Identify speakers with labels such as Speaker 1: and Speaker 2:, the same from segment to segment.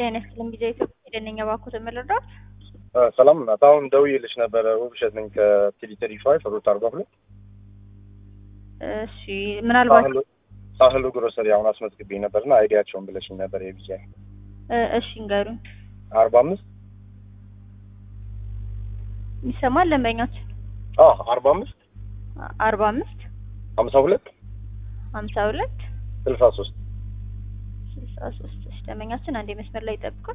Speaker 1: ጤና ይስጥልኝ ጊዜ ኢትዮጵያ የደነኛ ባኮት የምልረዳት
Speaker 2: ሰላም ናት። አሁን ደውዬልሽ ነበረ። ውብሸት ነኝ ከቲዲ ተሪ ፋይቭ ሩት አርባ ሁለት
Speaker 1: እሺ ምናልባት
Speaker 2: ሳህሉ ግሮሰሪ አሁን አስመዝግቤ ነበርና አይዲያቸውን ብለሽኝ ነበር። የቢጃ
Speaker 1: እ እሺ እንገሩኝ
Speaker 2: አርባ አምስት
Speaker 1: ይሰማል ደንበኛችን
Speaker 2: አርባ አምስት
Speaker 1: አርባ አምስት
Speaker 2: ሀምሳ ሁለት
Speaker 1: ሀምሳ ሁለት
Speaker 2: ስልሳ ሶስት
Speaker 1: ስልሳ ሶስት እሺ ደንበኛችን አንዴ መስመር ላይ ይጠብቃል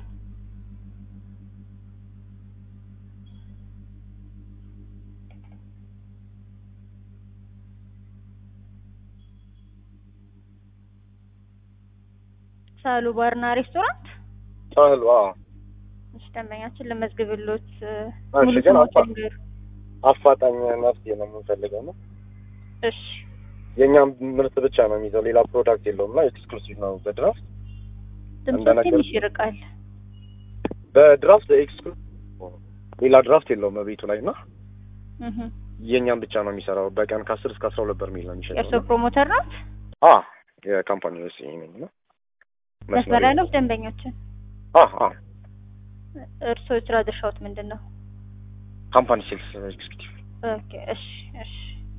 Speaker 1: ሳሉ ባርና ሬስቶራንት
Speaker 2: ሳህሉ
Speaker 1: እሺ ደንበኛችን ለመዝግብሎት
Speaker 2: እሺ፣
Speaker 1: ሙሉ
Speaker 2: ግን
Speaker 1: ስሞችን
Speaker 2: አፋ-
Speaker 1: ይንገሩ
Speaker 2: አፋጣኝ መፍትሄ ነው የምንፈልገው ነው።
Speaker 1: እሺ
Speaker 2: የእኛም ምርት ብቻ ነው የሚይዘው፣ ሌላ ፕሮዳክት የለውም እና ኤክስክሉሲቭ ነው በድራፍት
Speaker 1: ድምፁ
Speaker 2: እንደነገር-
Speaker 1: ትንሽ ይርቃል
Speaker 2: በድራፍት ኤክስክሉሲቭ ሌላ ድራፍት የለውም ቤቱ ላይ እና
Speaker 1: እህ
Speaker 2: የእኛም ብቻ ነው የሚሰራው። በቀን ከአስር እስከ አስራ ሁለት በርሜል ነው የሚሸጠው
Speaker 1: የእርስዎ
Speaker 2: እና-
Speaker 1: ፕሮሞተር ናት
Speaker 2: አ የካምፓኒ ውስጥ ነኝ ነው
Speaker 1: መስመር ላይ ነው ደንበኛችን
Speaker 2: አ አ
Speaker 1: እርስዎ የስራ ድርሻዎት ምንድን ነው
Speaker 2: ካምፓኒ ሴልስ ኤግዚኪቲቭ
Speaker 1: ኦኬ እሺ እሺ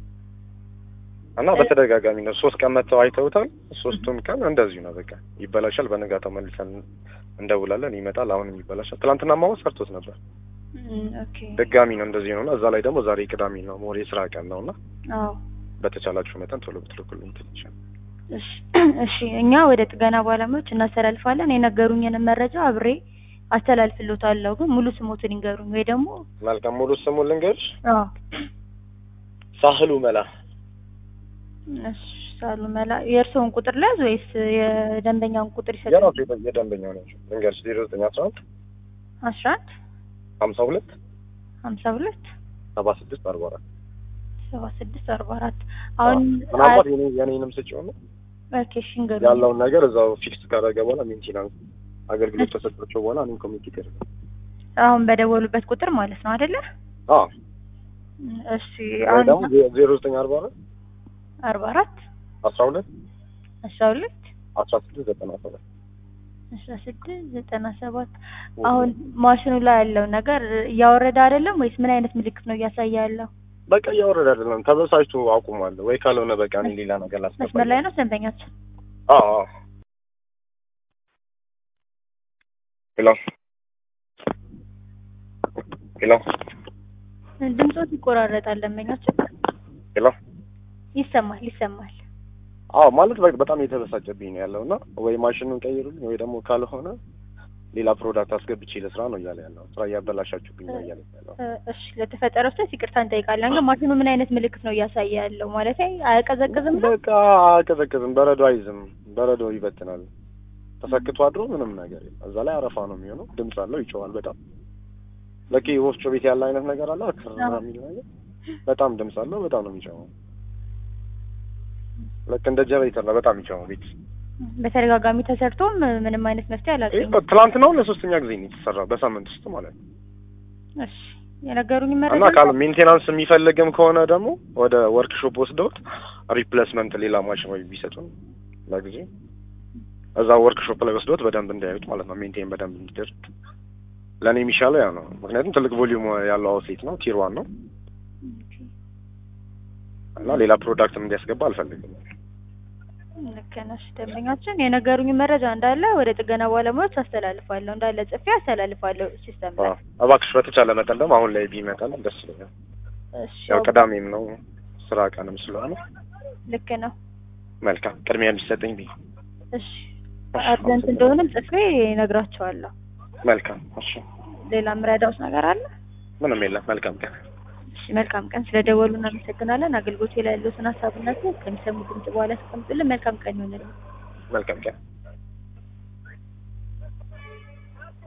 Speaker 2: እና በተደጋጋሚ ነው ሶስት ቀን መጥተው አይተውታል። ሶስቱም ቀን እንደዚሁ ነው በቃ ይበላሻል። በነጋታው መልሰን እንደውላለን፣ ይመጣል፣ አሁንም ይበላሻል። ትናንትና ማወቅ ሰርቶት ነበር።
Speaker 1: እም፣ ኦኬ
Speaker 2: ድጋሚ ነው እንደዚህ ነው እና እዛ ላይ ደግሞ ዛሬ ቅዳሜ ነው ሞር የስራ ቀን ነው እና
Speaker 1: አዎ
Speaker 2: በተቻላችሁ መጠን ቶሎ ብትልኩልኝ ትንሽ
Speaker 1: እሺ እሺ እኛ ወደ ጥገና ባለሙያዎች እናስተላልፋለን የነገሩኝንም መረጃ አብሬ አስተላልፍሎታለሁ ግን ሙሉ ስሞትን ይንገሩኝ ወይ ደግሞ
Speaker 2: መልካም። ሙሉ ስሙ ልንገርሽ፣
Speaker 1: አዎ
Speaker 2: ሳህሉ መላ
Speaker 1: እሺ ሳሉ መላ የእርስዎን ቁጥር ሊያዝ ወይስ የደንበኛውን ቁጥር ይሰጣል
Speaker 2: የራሱ የደ- የደንበኛው ነው ልንገርሽ፣ ዜሮ ዘጠኝ አስራ አንድ
Speaker 1: አስራ አንድ
Speaker 2: ሀምሳ ሁለት
Speaker 1: ሀምሳ ሁለት
Speaker 2: ሰባ ስድስት አርባ አራት
Speaker 1: ሰባ ስድስት አርባ አራት አሁን
Speaker 2: ምናልባት የኔ- የኔንም ስጭው ነው
Speaker 1: ኦኬ እሺ ይንገሩኝ
Speaker 2: ያለውን ነገር እዛው ፊክስ ካደረገ በኋላ ሜንቴናንስ አገልግሎት ተሰጥቷቸው በኋላ እኔም ኮሚኒኬት ያደርጋል።
Speaker 1: አሁን በደወሉበት ቁጥር ማለት ነው አይደለ
Speaker 2: አዎ
Speaker 1: እሺ
Speaker 2: ወይ
Speaker 1: አሁን
Speaker 2: ደግሞ ዜ- ዜሮ ዘጠኝ አርባ አራት
Speaker 1: አርባ አራት
Speaker 2: አስራ ሁለት
Speaker 1: አስራ ሁለት
Speaker 2: አስራ ስድስት ዘጠና ሰባት
Speaker 1: አስራ ስድስት ዘጠና ሰባት አሁን ማሽኑ ላይ ያለው ነገር እያወረደ አይደለም ወይስ ምን አይነት ምልክት ነው እያሳየ ያለው?
Speaker 2: በቃ እያወረደ አይደለም ተበሳጭቶ አቁሟል ወይ ካልሆነ በቃ እኔ ሌላ ነገር ላስገባ
Speaker 1: መስመር ላይ ነው ደንበኛችን።
Speaker 2: አዎ አዎ ሄሎ ሄሎ
Speaker 1: ድምፆት ይቆራረጣል ደንበኛችን።
Speaker 2: ሄሎ
Speaker 1: ይሰማል ይሰማል።
Speaker 2: አዎ ማለት በ- በጣም የተበሳጨብኝ ነው ያለው እና ወይ ማሽኑን ቀይሩልኝ ወይ ደግሞ ካልሆነ ሌላ ፕሮዳክት አስገብቼ ለስራ ነው እያለ ያለው ስራ እያበላሻችሁብኝ ነው እያለ ያለው
Speaker 1: እ፣ እሺ ለተፈጠረው ስህተት ይቅርታ እንጠይቃለን። ግን ማሽኑ ምን አይነት ምልክት ነው እያሳየ ያለው? ማለት አያቀዘቅዝም ነው?
Speaker 2: በቃ አቀዘቅዝም በረዶ አይዝም በረዶ ይበትናል ተሰክቶ አድሮ ምንም ነገር የለም እዛ ላይ አረፋ ነው የሚሆነው ድምፅ አለው ይጮዋል በጣም ለኪ ወፍጮ ቤት ያለ አይነት ነገር አለ ክርና
Speaker 1: አዎ።
Speaker 2: የሚል ነገር በጣም ድምፅ አለው በጣም ነው የሚጮኸው ልክ እንደ ጀነሬተር ነው በጣም የሚጮኸው ቤት
Speaker 1: በተደጋጋሚ ተሰርቶም ምንም አይነት መፍትሄ አላገኘም።
Speaker 2: ትላንት ነው ለሶስተኛ ጊዜ ነው የተሰራው በሳምንት ውስጥ ማለት ነው
Speaker 1: እሺ የነገሩኝ
Speaker 2: እና
Speaker 1: መረጃ
Speaker 2: ካለ ሜንቴናንስ የሚፈልግም ከሆነ ደግሞ ወደ ወርክሾፕ ወስደውት ሪፕሌስመንት ሌላ ማሽን ወይ ቢሰጡን ለጊዜ እዛ ወርክሾፕ ላይ ወስደውት በደንብ እንዲያዩት ማለት ነው። ሜንቴን በደንብ እንዲደርግ ለእኔ የሚሻለው ያ ነው። ምክንያቱም ትልቅ ቮሊዩም ያለው አውትሌት ነው፣ ቲር ዋን ነው እና ሌላ ፕሮዳክትም እንዲያስገባ አልፈልግም።
Speaker 1: ልክ ነሽ ደንበኛችን። የነገሩኝ መረጃ እንዳለ ወደ ጥገና ባለሙያዎች አስተላልፋለሁ። እንዳለ ጽፌ አስተላልፋለሁ ሲስተም ላይ።
Speaker 2: አዎ፣ እባክሽ በተቻለ መጠን ደግሞ አሁን ላይ ቢመጣል ደስ ይለኛል።
Speaker 1: እሺ
Speaker 2: ያው ቅዳሜም ነው ስራ ቀንም ስለሆነ
Speaker 1: ልክ ነው።
Speaker 2: መልካም ቅድሚያ እንዲሰጠኝ ብዬ
Speaker 1: እሺ አርጀንት እንደሆነም ጽፌ እነግራቸዋለሁ።
Speaker 2: መልካም። እሺ
Speaker 1: ሌላ ምረዳውስ ነገር አለ?
Speaker 2: ምንም የለም። መልካም ቀን።
Speaker 1: እሺ መልካም ቀን። ስለደወሉ እናመሰግናለን። አገልግሎት ላይ ያሉትን ሀሳብነት ከሚሰሙ ድምጽ በኋላ ያስቀምጡልን። መልካም ቀን ይሆንልን።
Speaker 2: መልካም ቀን።